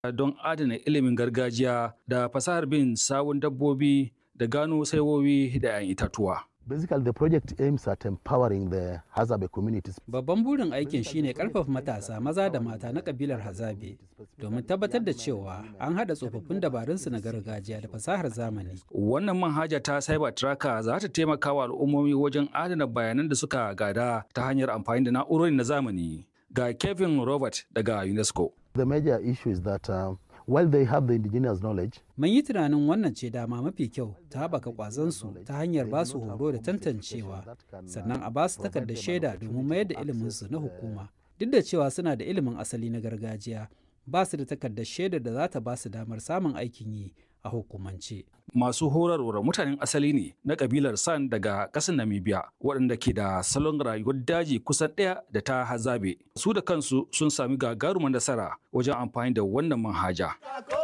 don adana ilimin gargajiya da fasahar bin sawun dabbobi da gano saiwowi da 'yan itatuwa. Basically, the project aims at empowering the Hazabe communities. Babban burin aikin shine karfafa matasa maza da mata na kabilar Hazabe domin tabbatar da cewa an haɗa tsofaffin dabarunsu na gargajiya da fasahar zamani. Wannan manhaja ta Cyber Tracker za ta taimaka wa al'ummomi wajen adana bayanan da suka gada ta hanyar amfani da na'urori na zamani. Ga Kevin Robert daga UNESCO. The major issue is that uh, while they have the indigenous knowledge, Mun yi tunanin wannan ce dama mafi kyau ta haɓaka ƙwazonsu ta hanyar ba su horo da tantancewa, sannan a ba su takardar shaida domin mayar da iliminsu na hukuma. Duk da cewa suna da ilimin asali na gargajiya, ba su da takardar shaidar da za ta ba su damar samun aikin yi a hukumance. Masu horarwar mutanen asali ne na kabilar San daga ƙasar Namibia waɗanda ke da salon rayuwar daji kusan ɗaya da ta hazabe. Su da kansu sun sami gagarumar nasara wajen amfani da wannan manhaja.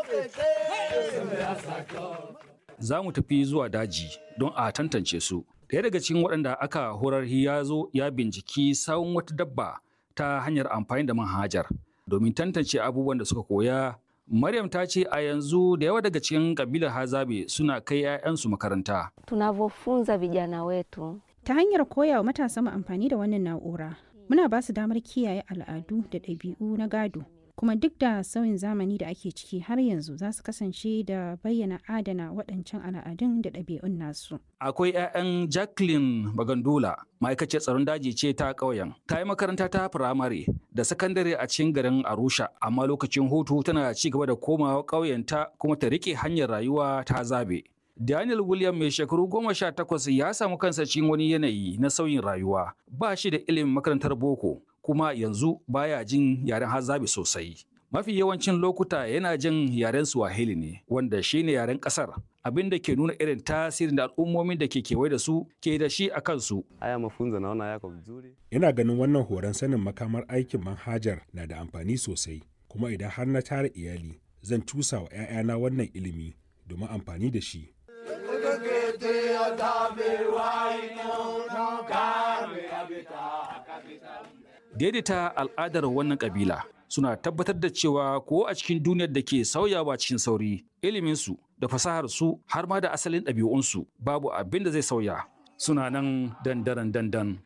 Za mu tafi zuwa daji don a tantance su. Ɗaya daga cikin waɗanda aka horar ya zo ya binciki sawun wata dabba ta hanyar amfani da manhajar domin tantance abubuwan da suka koya Maryam ta ce a yanzu da yawa daga cikin kabilar Hazabe suna kai 'ya'yansu makaranta. Tunavyofunza vijana wetu Ta hanyar koya wa matasa mu amfani da wannan na'ura, muna ba su damar kiyaye al'adu da ɗabi'u na gado. Kuma duk da sauyin zamani da ake ciki har yanzu za su kasance da bayyana adana waɗancan al'adun da ɗabi'un nasu. Akwai 'ya'yan Jacqueline Bagandula, ma'aikaciyar tsaron daji ce ta ƙauyen. Ta yi makaranta ta firamare da sakandare a cikin garin Arusha, amma lokacin hutu tana ci gaba da komawa ƙauyenta kuma ta riƙe hanyar rayuwa ta zabe. Daniel William mai shekaru goma sha takwas ya samu kansa cikin wani yanayi na sauyin rayuwa. Ba shi da ilimin makarantar boko, kuma yanzu baya jin yaren hazabi sosai. Mafi yawancin lokuta yana jin yaren Swahili ne, wanda shi ne yaren ƙasar. Abin da ke nuna irin tasirin da al'ummomin da ke kewaye da su ke da shi a kansu. Haya mafunzo naona yako vizuri. Ina ganin wannan horon sanin makamar aikin manhajar na da amfani sosai, kuma idan har na tara iyali, zan cusa wa 'ya'yana wannan ilimi domin amfani da shi. Daidaita al'adar wannan kabila suna tabbatar da cewa ko a cikin duniyar da ke sauyawa cikin sauri, iliminsu da fasaharsu har ma da asalin ɗabi'unsu babu abin da zai sauya. Suna nan dandaran dandan.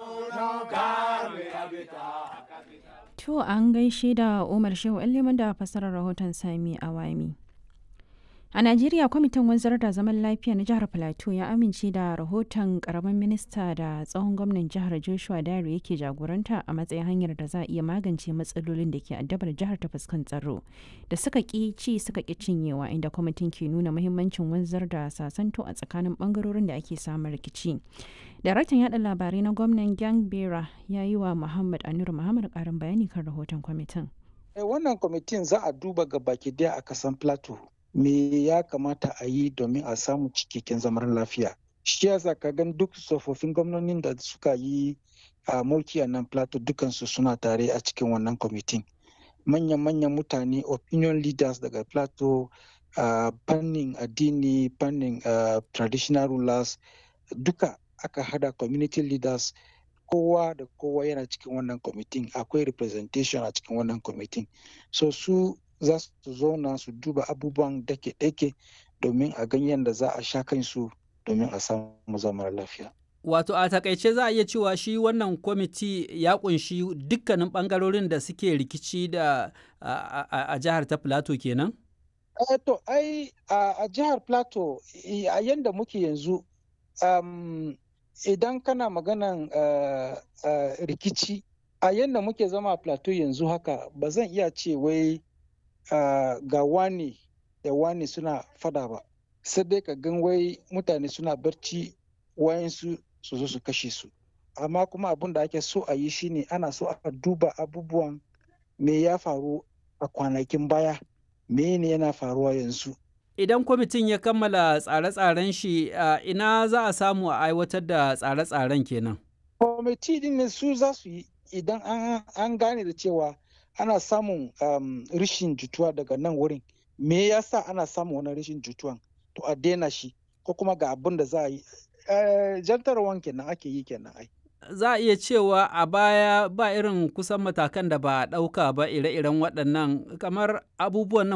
To an gaishe da Umar Shehu liman da fasarar rahoton Sami Awami. A Najeriya kwamitin wanzar da zaman lafiya na jihar Plateau ya amince da rahoton karamin minista da tsohon gwamnan jihar Joshua Dare yake jagoranta a matsayin hanyar da za a iya magance matsalolin da ke addabar jihar ta fuskan tsaro da suka ki ci suka ki cinyewa inda kwamitin ke nuna muhimmancin wanzar da sasanto a tsakanin bangarorin da ake samun rikici. Daraktan yada labarai na gwamnan Gang Bera ya yi wa Muhammad Anur Muhammad karin bayani kan rahoton kwamitin. Wannan kwamitin za a duba ga baki daya a kasan Plateau. me ya kamata a yi domin a samu cikakken zaman lafiya shi yasa ka gan duk tsofaffin gwamnonin da suka yi a mulki a nan plateau dukansu suna tare a cikin wannan kwamitin manyan-manyan mutane opinion leaders daga plateau fannin addini fannin traditional rulers duka aka hada community leaders kowa da kowa yana cikin wannan kwamitin akwai representation a cikin wannan kwamitin so su za su zauna su duba abubuwan dake-dake domin a ganyen da za a sha kansu domin a samu zaman lafiya. Wato a takaice za a iya cewa shi wannan kwamiti ya kunshi dukkanin bangarorin da suke rikici da a jihar ta Plateau kenan? Uh, to ai a jihar Plateau a yanda muke yanzu um, idan kana maganan uh, uh, rikici a yanda muke zama a Plateau yanzu haka ba zan iya ce wai Uh, ga wani da wani suna fada ba sai dai ka gan wai mutane suna barci wayansu su zo su kashe su amma kuma abin da ake so a yi shine ana so a duba abubuwan me ya faru a kwanakin baya me ne yana faruwa yanzu idan kwamitin ya kammala tsare-tsaren shi uh, ina za a samu a aiwatar da tsare-tsaren kenan kwamiti din ne su za su yi idan an gane da cewa ana samun um, rishin jituwa daga nan wurin me yasa ana samun wani rishin jituwan to a daina shi ko kuma ga abin da za a yi uh, jantarwan kenan ake yi kenan ai za a iya cewa a baya ba irin kusan matakan da ba a ɗauka ba ire-iren waɗannan kamar abubuwan nan